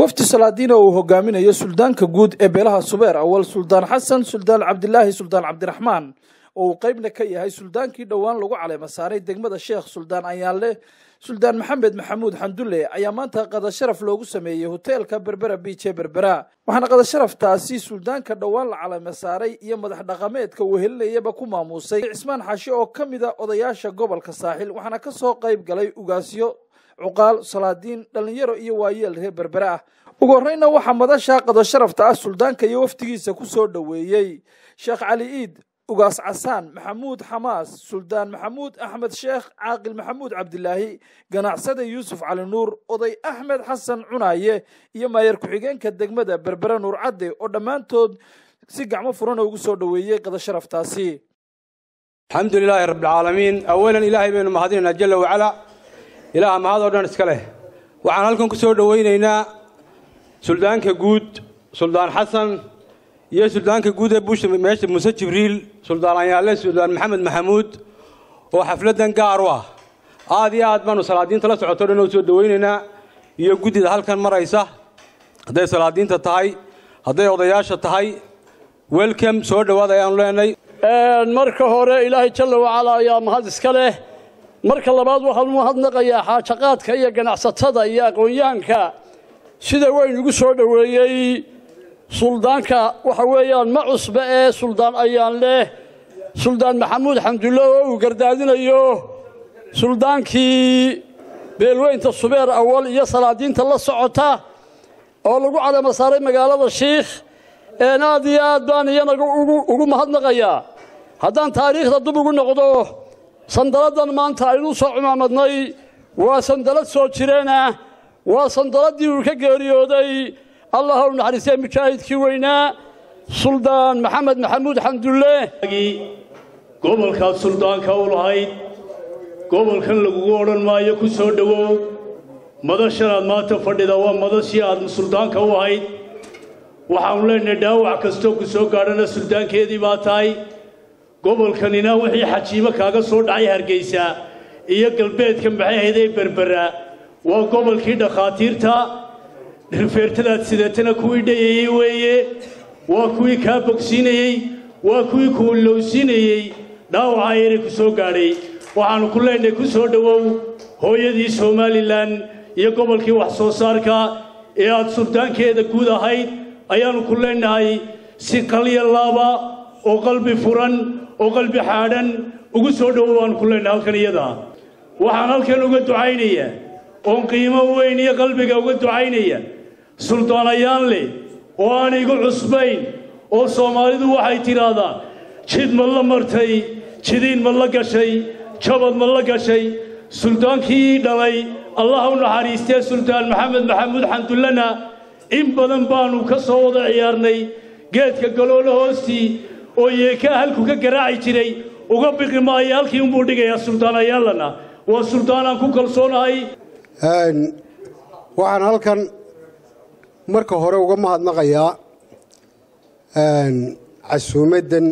wafdi salaadiina uu hogaaminayo suldaanka guud ee beelaha subeer awal suldaan xasan suldaan cabdilaahi suldaan cabdiraxmaan oo uu qeybna ka yahay suldaankii dhowaan lagu caleema saaray degmada sheekh suldaan ayaanle suldaan maxamed maxamuud xandulle ayaa maanta qadasharaf loogu sameeyey hoteelka berbera biije berbera waxaana qadasharaftaasi suldaanka dhowaan la caleema saaray iyo madax dhaqameedka uu helinayaba ku maamuusay cismaan xaashi oo ka mid a odayaasha gobolka saaxil waxaana ka soo qayb galay ugaasyo cuqaal salaadiin dhallinyaro iyo waayeel reer berbere ah ugu horreyna waxaa madasha qadasharafta ah suldaanka iyo wafdigiisa ku soo dhoweeyey sheekh cali iid ugaas casaan maxamuud xamaas suldaan maxamuud axmed sheekh caaqil maxamuud cabdilaahi ganacsade yuusuf cali nuur oday axmed xasan cunaaye iyo maayar ku-xigeenka degmada berbere nuur cadde oo dhammaantood si gacmo furana ugu soo dhoweeyey qadasharaftaasi alxamdu lilaahi rabbialcaalamiin awalan ilaahay baynu mahadinaynaa jalla wacalaa ilaaha mahad oo dhan iska leh waxaan halkan ku soo dhowaynaynaa suldaanka guud suldaan xasan iyo suldaanka guud ee buusha meesha muuse jibriil suldaan anyaalle suldaan maxamed maxamuud oo xafladdan gaar u ah aad iyo aad baanu salaadiinta la socoto dhan oo soo dhowaynaynaa iyo guddida halkan maraysa hadday salaadiinta tahay hadday odayaasha tahay welcome soo dhowaad ayaanu leenay marka hore ilaahay jalla wacalaa ayaa mahad iska leh marka labaad waxaan u mahadnaqayaa xaajaqaadka iyo ganacsatada iyo aqoon-yahanka sida weyn ugu soo dhoweeyey suldaanka waxa weeyaan ma cusbe ee suldaan ayaan leh suldaan maxamuud xamdulle oo uu gardaadinayo suldaankii beelweynta subeer awal iyo salaadiinta la socota oo lagu calamo saaray magaalada shiikh een aad iyo aad baan iyanaga ugu mahadnaqayaa haddaan taariikhda dub ugu noqdo sandaladdan maanta aynu soo cumaamadnay waa sandalad soo jireena waa sandaladii uu ka geeriyooday allah u naxariistay mujaahidkii weynaa suldaan maxamed maxamuud xamdulle gobolkaad suldaanka u lahayd gobolkan lagugu odhan maayo ku soo dhowow madashanaad maanta fadhida waa madashii aad suldaanka u ahayd waxaannu leenahay dhaawac kastoo ku soo gaadhana suldaankeedii baa tahay gobolkanina wixii xajiimo kaaga soo dhacay hargaysa iyo galbeedka maxay ahaydee berbera waa gobolkii dhakhaatiirta rifeertadaad sideetana kuwii dhayayey weeye waa kuwii kaa bogsiinayey waa kuwii kuulowsiinayey dhaawaca yari ku soo gaadhay waxaannu ku leenahay ku soo dhowow hooyadii somalilan iyo gobolkii wax soo saarka ee aad suldaankeeda guud ahayd ayaannu ku leenahay si qalya laaba oo qalbi furan oo qalbi xaadhan ugu soo dhowow baannu ku leenahay halkan iyada waxaan halkan uga ducaynaya oon qiimo weyn iyo qalbiga uga ducaynaya suldaanayaan leh oo aan igu cusbayn oo soomaalidu waxay tidhaahdaa jid ma la martay jidiin ma la gashay jabad ma la gashay suldaankii dhalay allah u naxariistee suldaan maxamed maxamuud xamdullana in badan baannu ka soo wada ciyaarnay geedka galoolo hoostii oo yeekaa halku ka garaaci jiray uga biqi maayo halkii unbuu dhigayaa suldaanayaalana waa suldaanaan ku kalsoonahay waxaan halkan marka hore uga mahadnaqayaa casuumaddan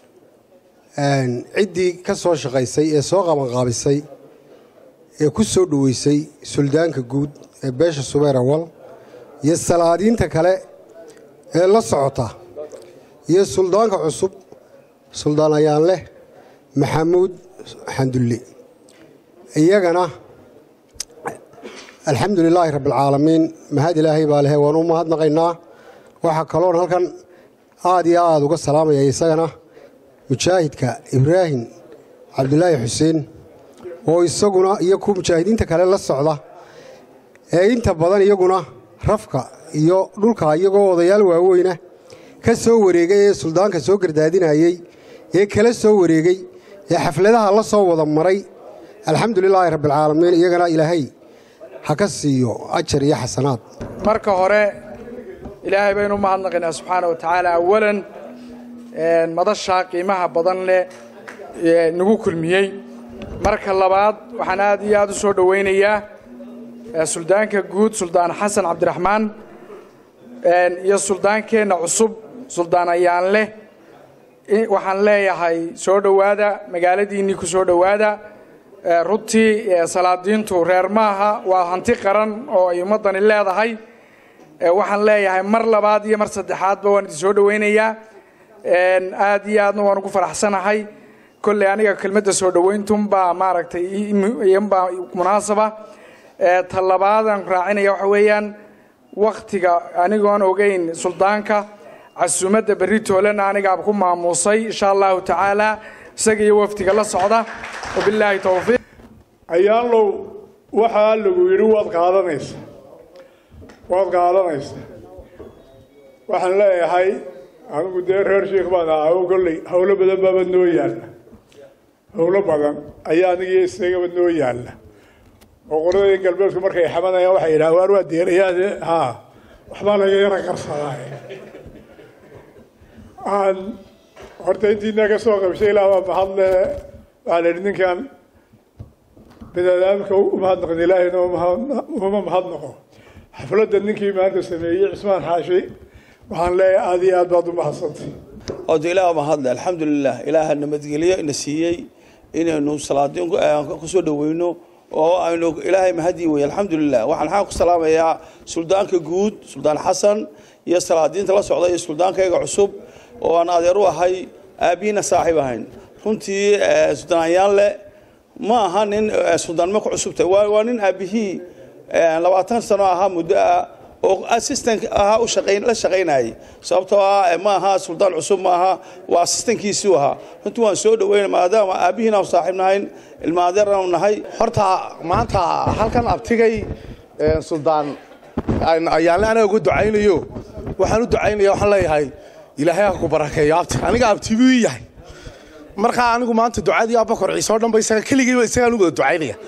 ciddii ka soo shaqaysay ee soo qabanqaabisay ee ku soo dhoweysay suldaanka guud ee beesha subeer awal iyo salaadiinta kale ee la socota iyo suldaanka cusub suldaan ayaan leh maxamuud xandulle iyagana alxamdu lilaahi rabbialcaalamiin mahad ilaahay baa lehe waan u mahadnaqaynaa waxaa kaloon halkan aad iyo aad uga salaamaya isagana mujaahidka ibraahim cabdulaahi xuseen oo isaguna iyo kuwa mujaahidiinta kale la socda ee inta badan iyaguna rafka iyo dhulka iyagoo odayaal waaweyna ka soo wareegay ee suldaanka soo gardaadinayey ee kala soo wareegay ee xafladaha la soo wada maray alxamdu lilaahi rabbialcaalamiin iyagana ilaahay ha ka siiyo ajar iyo xasanaad marka hore ilaahay baynu u mahadnaqaynaa subxaana wa tacaala awalan madashaa qiimaha badan leh nagu kulmiyey marka labaad waxaan aad iyo aad u soo dhowaynayaa suldaanka guud suldaan xasan cabdiraxmaan iyo suldaankeenna cusub suldaan ayaan leh waxaan leeyahay soo dhowaada magaaladiinnii ku soo dhowaada runtii salaadiintu reer maaha waa hanti qaran oo ay ummaddani leedahay waxaan leeyahay mar labaad iyo mar saddexaadba waan idin soo dhowaynayaa aad iyo aadna waan ugu faraxsanahay kolley aniga kelmadda soo dhowayntunbaa maaragtay iyanbaa munaasaba ta labaadaan raacinaya waxa weeyaan waktiga anigoon ogeyn suldaanka casuumadda berri toolena anigaa ku maamuusay insha allahu tacaala isaga iyo wafdiga la socda wabilaahi towfiiq ayaanlow waxaa lagu yidhi waad qaadanaysa waad qaadanaysa waxaan leeyahay anigu dee reer sheikh baan ahaa oo kolley howlo badan baaba noo yaalla howlo badan ayaa anigiyo isagaba noo yaalla oo qoladii galbeedku markay xamanayaan waxay yidhaha waar waa deerayaade ha waxbaa laga yara qarsadaa aan horta intiina ka soo qabshay ilaa waa mahadle waxaa la yidhi ninkan biniaadamka umahadnaqin ilaahayna uma mahadnaqo xafladda ninkii maanta sameeyey cismaan xaashi waxaan leeyahay aada iyo aad baad u mahadsantay oda ilaah mahadle alxamdulilah ilaaha nabadgelyo ina siiyey inaynu salaadiin kusoo dhaweyno oo aynu ilaahay mahadii wey alxamdulilah waxaan xaan ku salaamayaa suldaanka guud suldaan xasan iyo salaadiinta la socda iyo suldaankayga cusub oo aan adeer u ahay aabihiina saaxiib ahayn runtii suldaan ayaanle ma aha nin suldaannimo ku cusubta waa nin aabihii labaatan sano ahaa muddo ah oo assistant ahaa u shaqayn la shaqaynayay sababtoo ah ma aha suldaan cusub ma aha waa assistantkiisii ahaa runtii waan soo dhaweyna maadaama aabihiina aan saaxiib nahayn ilma adeerna nahay horta maanta halkan abtigay suldaan ayaanle anaga ugu ducaynayo waxaan u ducaynaya waxaan leeyahay ilaahay ha ku barakeeyo abti aniga abti buu ii yahay markaa anigu maanta ducadii abakor ciise oo dhan ba isaga keligayba isagaan u wada ducaynaya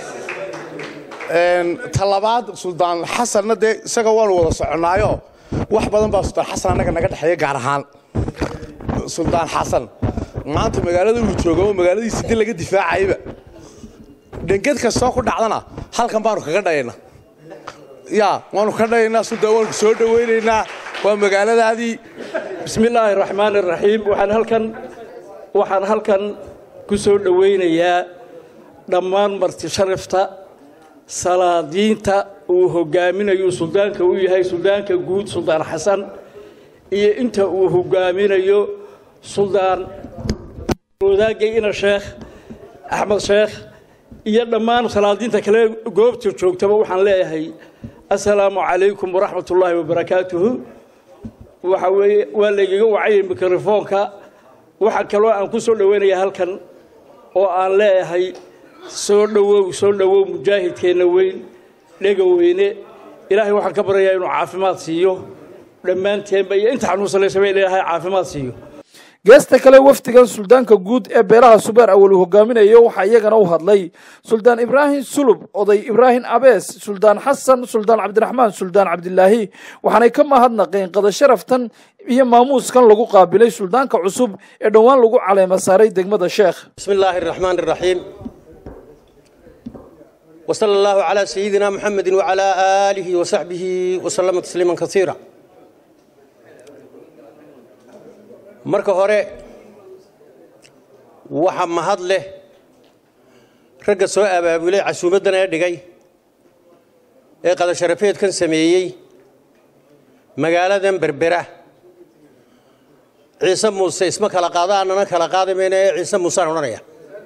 ta labaad suldaan xasanna dee isaga waanu wada soconnaayo wax badan baa suldaan xasan annaga naga dhexeeya gaar ahaan suldaan xasan maanta magaalada uu jooga oo magaaladiisi di laga difaacayba dhenged kastoo ku dhacdana halkan baanu kaga dhayayna ya waanu ka dhayaynaa suldaan waanu soo dhawaynaynaa waa magaaladaadii bismi illaahi raxmaan iraxiim waxaan halkan waxaan halkan ku soo dhowaynayaa dhammaan marti sharafta salaadiinta uu hogaaminayo suldaanka u yahay suldaanka guud suldaan xasan iyo inta uu hogaaminayo suldaan wadaagay ina sheekh axmed sheekh iyo dhammaan salaadiinta kale goobta joogtaba waxaan leeyahay assalaamu calaykum waraxmat ullaahi wabarakaatuhu waxa weeye waa laygaga wacayay mikrofoonka waxaa kaloo aan ku soo dhowaynayaa halkan oo aan leeyahay soo dhowow soo dhowow mujaahidkeenna weyn dhega weyne ilaahay waxaan ka baryayaa inuu caafimaad siiyo dhammaanteenba iyo inta xanuunsanaysaba in ilaahay caafimaad siiyo geesta kale wafdigan suldaanka guud ee beelaha subeer awal uu hogaaminayo waxaa iyagana u hadlay suldaan ibraahim sulub oday ibraahim abees suldaan xasan suldaan cabdiraxmaan suldaan cabdilaahi waxaanay ka mahadnaqeen qadasharaftan iyo maamuuskan lagu qaabilay suldaanka cusub ee dhowaan lagu caleema saaray degmada sheekh bismi illaahi araxmaan araxiim وصلى الله على سيدنا محمد وعلى آله وصحبه وسلم تسليما كثيرا marka hore waxa mahad leh ragga soo abaabulay casuumaddan ee dhigay ee qadasharafeedkan sameeyey magaaladan berbera ciise muuse isma kala qaada annana kala qaadi mayna ee ciise muusaan odhanaya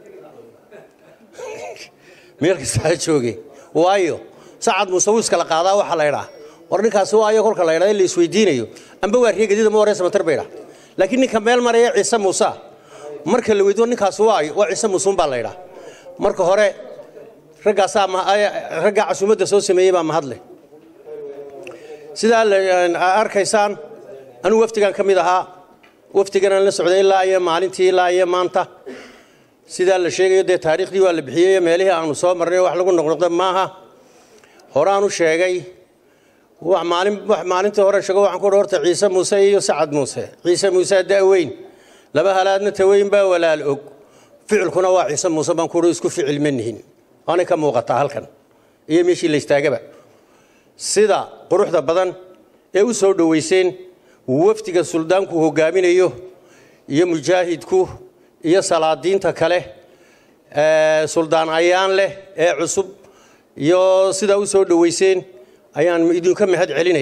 meel kastaa jooge waayo sacad muuse wuu iskala qaadaa waxaa la ydhaa war ninkaasi waayo kolka la ydhaa in la isweydiinayo amba waa reegadida ma wareysa matar baydha laakiin ninka meel maraya ciise muuse marka la weydiyo ninkaasi waayo waa ciise muuse unbaa la ydhaa marka hore raggaasaa raggaa casuumadda soo sameeyey baa mahadleh sidaa arkaysaan anugu wafdigan ka mid ahaa wafdiganaan la socday ilaa iyo maalintii ilaa iyo maanta sidaa la sheegayo dee taariikhdii waa la bixiyey meelihii aanu soo marnay wax lagu noqnoqda maaha horaan u sheegay maalintii hore sheego waxaan ku horta ciise muuse iyo sacad muuse ciise muuse da'weyn laba halaadna taweyn baa walaal og ficilkuna waa ciise muuse baan kuhi isku ficil ma nihin waanay ka muuqataa halkan iyo meeshii la istaagaba sida quruxda badan ee u soo dhowayseen wafdiga suldaanku hogaaminayo iyo mujaahidku iyo salaadiinta kale suldaan ayaan leh ee cusub iyo sidaa u soo dhowayseen ayaan idinka mahad celinaya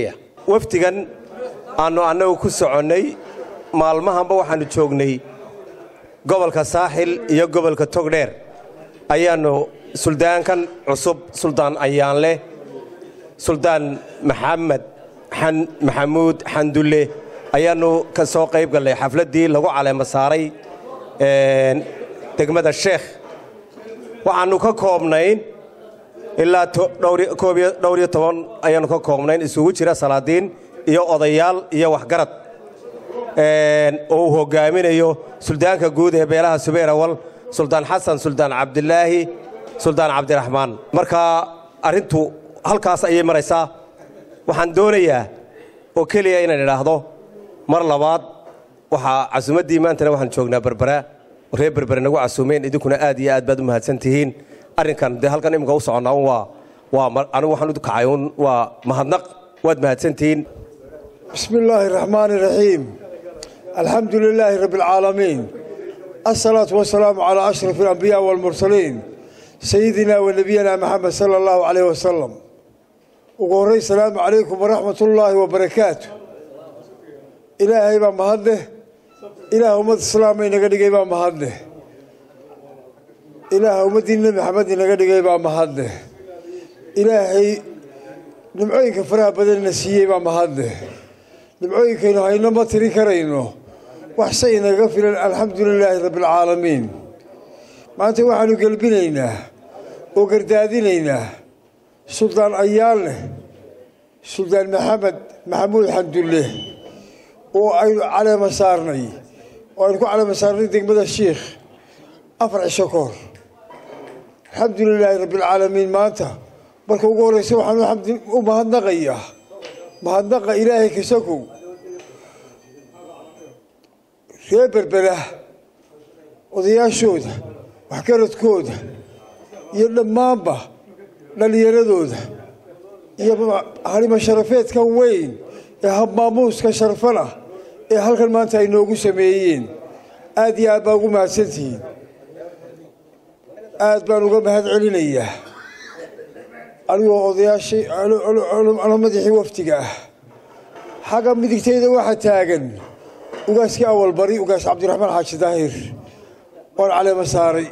wafdigan aannu annagu ku soconnay maalmahanba waxaannu joognay gobolka saaxil iyo gobolka togdheer ayaannu suldaankan cusub suldaan ayaanleh suldaan maxamed maxamuud xandulle ayaannu ka soo qayb gallay xafladdii lagu caleema saaray degmada sheekh waxaannu ka koobnayn ilaa dhowr iyo toban ayaannu ka koobnayn isugu jira salaadiin iyo odayaal iyo waxgarad oo uu hoggaaminayo suldaanka guud ee beelaha subayr awal suldaan xasan suldaan cabdilaahi suldaan cabdiraxmaan marka arrintu halkaas ayay maraysaa waxaan doonayaa oo keliya inaan idhaahdo mar labaad waxaa casuumaddii maantana waxaan joognaa berbera reer berbere nagu casuumeen idinkuna aad iyo aad baad u mahadsan tihiin arrinkan dee halkan iminka u soconnaa un waa waa anigu waxaan u kacay un waa mahadnaq waad mahadsantihiin bismi illaahi araxmaani iraxiim alxamdu lilaahi rabbi alcaalamiin asalaatu wasalaamu calaa ashraf alambiyaa waalmursaliin sayidina wa nebiyana maxamed sala allahu calayh wasalam ugu horray salaamu calaykum waraxmat ullaahi wabarakaatu ilaahay baa mahadleh ilaah ummad islaama inaga dhigay baa mahadleh ilaah ummaddii nebi maxamed inaga dhigay baa mahadleh ilaahay nimcooyinka faraha badanna siiyey baa mahadleh nimcooyinkaynu hayno ma tiri karayno wax se inaga filan alxamdu lilaahi rabbialcaalamiin maanta waxaanu gelbinaynaa oo gardaadinaynaa suldaan ayaalneh suldaan maxamed maxamuud xandulle oo aynu caleema saarnay oo aynu ku caleema saarnay degmada shiikh afar cisho ka hor alxamdu lilaahi rabbialcaalamiin maanta marka ugu horreysa waxaan u mahadnaqayaa mahadnaqa ilaahay kasakow reer berbera odayaashooda waxgaradkooda iyo dhammaanba dhallinyaradooda iyo harimo sharafeedka weyn ee habmaamuuska sharfan ah ee halkan maanta ay noogu sameeyeen aad iyo aad baa ugu mahadsantihiin aad baan uga mahad celinayaa anigoo odayaashii ano madaxii wafdiga ah xagga midigtayda waxaa taagan ugaaskii awal bari ugaas cabdiraxmaan xaaji daahir oon caleema saaray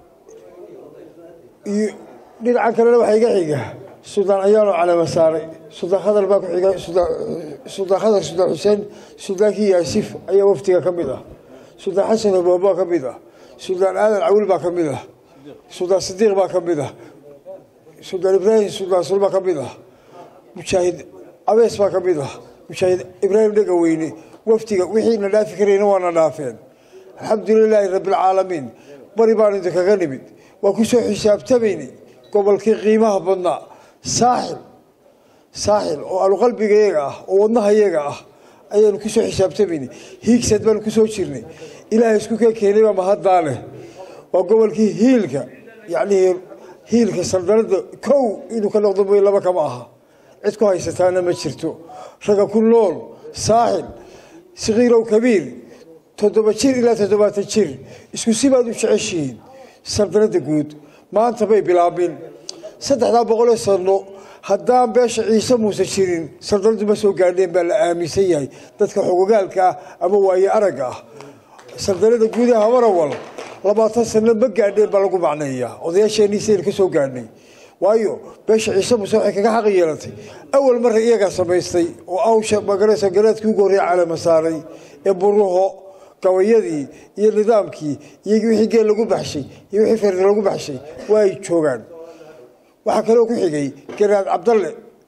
iyo dhinacan kalena waxaa iga xiga suldaan ayaanoo caleema saaray suldaan khadar baa ku xiga suldaan khadar suldaan xuseen suldaankii yaasif ayaa wafdiga ka mid ah suldaan xasan hoboon baa ka mid ah suldaan aadan cawil baa ka mid ah suldaan sidiiq baa ka mid ah suldaan ibraahim suldaan sul baa ka mid ah mujaahid abees baa ka mid ah mujaahid ibraahim dhega weyne wafdiga wixiina dhaafi karayna waana dhaafeen alxamdu lilaahi rabbialcaalamiin bari baanu idinkaga nimid waa ku soo xisaabtamaynay gobolkii qiimaha badnaa saaxil saaxil oo aluqalbigayaga ah oo wadnahayaga ah ayaanu ku soo xisaabtamaynay hiigsad baanu ku soo jirnay ilaahay isku ka keenay baa mahaddaa leh waa gobolkii hiilka yacnii hiilka saldanada kow inuu ka noqdo mooy laba kama aha cid ku haysataana ma jirto ragga ku nool saaxil sakiirow kabiir toddoba jir ilaa toddobaatan jir isku si baad u jeceshihiin saldanadda guud maanta bay bilaabin saddexdaa boqolee sanno haddaan beesha ciise muuse jirin saldanadu ma soo gaadheen baa la aaminsan yahay dadka xogogaalka ah ama waaye aragga ah saldanada guudaha habarawal labaatan sanno ma gaadheen baa lagu macneeyaa odayaasheenniisaynu ka soo gaadhnay waayo beesha ciise muuse waxay kaga xaqi yeelatay awal marra iyagaa samaystay oo awsha magaraysa garaadkii ugu horreeya caleema saaray ee buruho gabayadii iyo nidaamkii iyo wixii geel lagu baxshay iyo wixii ferdi lagu baxshay waa ay joogaan waxaa kaloo ku xigay garaad cabdalle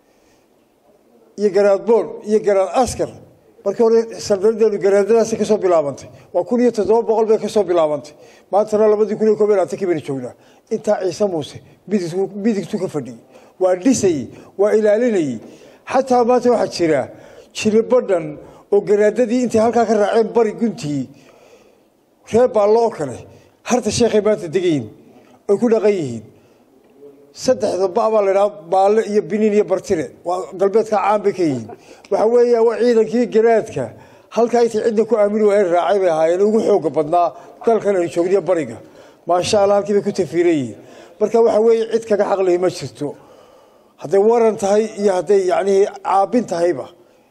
iyo garaad boon iyo garaad askar markii hore saldanadeenu garaadadaasi kasoo bilaabantay waa kun iyo toddoba boqol bay kasoo bilaabantay maantana labadii kun iyo koob iyo labaatankii baynu joognaa intaa ciise muuse midigtu ka fadhiyey waa dhisayey waa ilaalinayey xataa maanta waxaa jira jilibadhan oo garaadadii intay halkaa ka raaceen bari guntii reer baallo oo kale harta sheekhay maanta degayiin ay ku dhaqan yihiin saddexda ba baa laydhaha baalle iyo biniin iyo bartire waa galbeedka caan bay ka yihiin waxaa weeya waa ciidankii garaadka halkaa intay cidda ku aamini waayeen raacay bay ahaayeen ugu xooga badnaa dalkan aynu joogniyo bariga maasha allah halkii bay ku tafiiran yihiin marka waxaa weeye cid kaga xaqlihi ma jirto hadday waran tahay iyo hadday yacnii caabin tahayba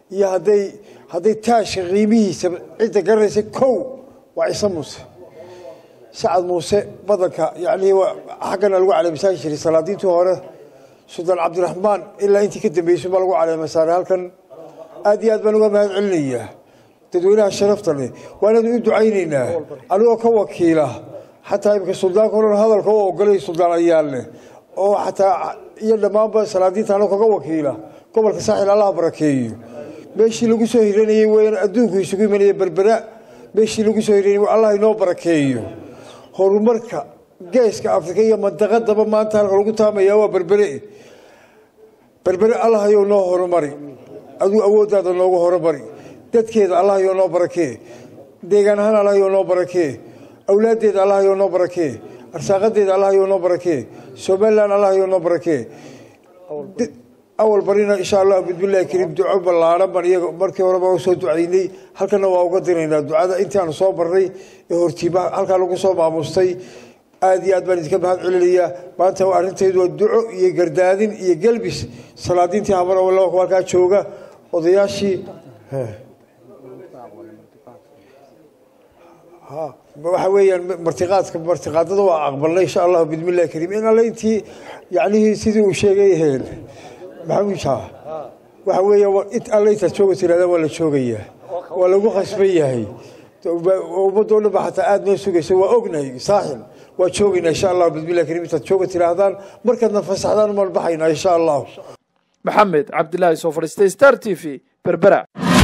iyo hadday hadday taashka qiimihiisa cidda garanaysa kow waa ciise muuse sacad muuse badanka yacnii xaggana lagu caleemisaari jiray salaadiintii hore suldaan cabdiraxmaan ilaa intii ka dambeysay baa lagu caleemasaaray halkan aad iyo aad baan uga mahad celinayaa dadweynaha sharafta leh waananu u ducaynaynaa anigoo ka wakiila xataa imika suldaanka odhan hadalka u ogolay suldaan ayaalne oo xataa iyo dhammaanba salaadiinta anoo kaga wakiila gobolka saaxil allaha barakeeyo meeshii lagu soo hiranayey weyaan adduunku isugu imanaya berbera meeshii lagu soo hiranayey allah inoo barakeeyo horumarka geeska afrika iyo mandaqadaba maanta halka lagu taamaya waa berbere berbere allah ayou noo horumari aduu awooddaada noogu horumari dadkeeda allah ayou noo barakee deegaan ahaan allah ayou noo barakee awlaaddeeda allah ayou noo barakee arsaaqadeeda allah ayou noo barakee somalilan allah ayou noo barakee awal barina insha allah bismillahi kariim duco ballaaran baan iyaga markii horeba u soo ducaynay halkana waa uga diraynaa ducada intii aanu soo barnay ee hortiiba halkaa lagu soo maamustay aad iyo aad baan idinka mahad celinayaa maanta arrintaydu waa duco iyo gardaadin iyo gelbis salaadiintii habar oo halkaa jooga odayaashii waxa weeyaan martiqaadka martiqaadada waa aqbalnay insha allahu bismillahi kariim in alle intii yacnihii sidii uu sheegay heen maxamuud shah waxa weeya int alle intaad jooga tiraada waa la joogayaa waa lagu khasban yahay ummadoo dhan ba xataa aada noo sugaysa waa ognahay saaxil waa joogaynaa insha allahu bismillahi kariim intaad jooga tiraahdaan markaadna fasaxdaan umaan baxaynaa insha allahu maxamed cabdilaahi soo fadhiistay star t v berbera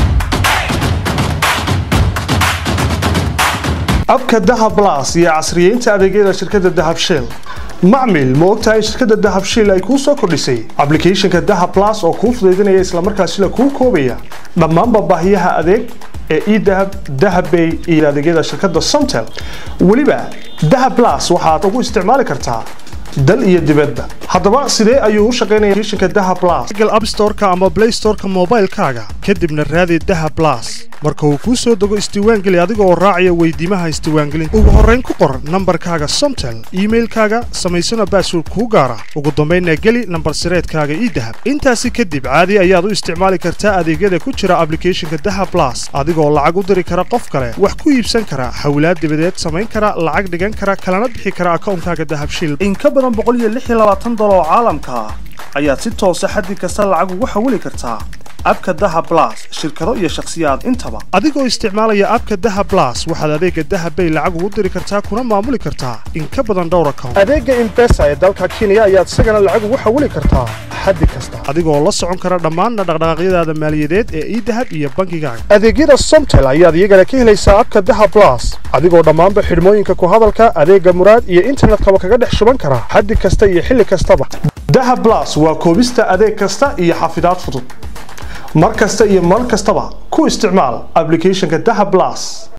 abka dahab blas iyo casriyeynta adeegyada shirkadda dahab shell macmil ma ogtahay shirkadda dahab shell ay kuu soo kordhisay ablicathonka dahab blas oo kuu fudaydinaya islamarkaasina kuu koobaya dhammaanba baahiyaha adeeg ee edahab dahabbay iyo adeegyada shirkadda somtel weliba dahab blas waxaad ugu isticmaali kartaa dal iyo dibadba haddaba sidee ayuu u shaqaynaya applicationka dahab blas google app store-ka ama play store-ka moobaylkaaga kadibna raadi dahab blas marka uu kuu soo dego isdiiwaangeli adiga oo raacaya weydiimaha isdiiwaangelinta ugu horrayn ku qor nambarkaaga somtel iimailkaaga samaysana baasword kuu gaara ugu dambaynna geli nambar sireedkaaga ii dahab intaasi kadib caadi ayaad u isticmaali kartaa adeegyada ku jira ablicathonka dahab blas adigoo lacag u diri kara qof kale wax ku iibsan kara xawlaad dibadeed samayn kara lacag dhigan kara kalana bixi kara akawnkaaga dahabshil dolar oo caalamka ah ayaad si toosa xaddi kasta lacag ugu xawili kartaa abka daha blas shirkado iyo shakhsiyaad intaba adigoo isticmaalaya abka daha blas waxaad adeega dahabbay lacag ugu diri kartaa kuna maamuli kartaa in ka badan dhowr account adeega imbesa ee dalka kenya ayaad isagana lacag ugu xawili kartaa xaddi kasta adigoo la socon kara dhammaanna dhaqdhaqaaqyadaada maaliyadeed ee idahab iyo bankigaaga adeegyada somtel ayaad iyagana ka helaysaa abka daha blas adigoo dhammaanba xidhmooyinka ku hadalka adeega muraad iyo internetkaba kaga dhex shuban kara xaddi kasta iyo xilli kastaba daha blas waa koobista adeeg kasta iyo xafidaad fudud mar kasta iyo mar kastaba ku isticmaal ablicathonka daha blas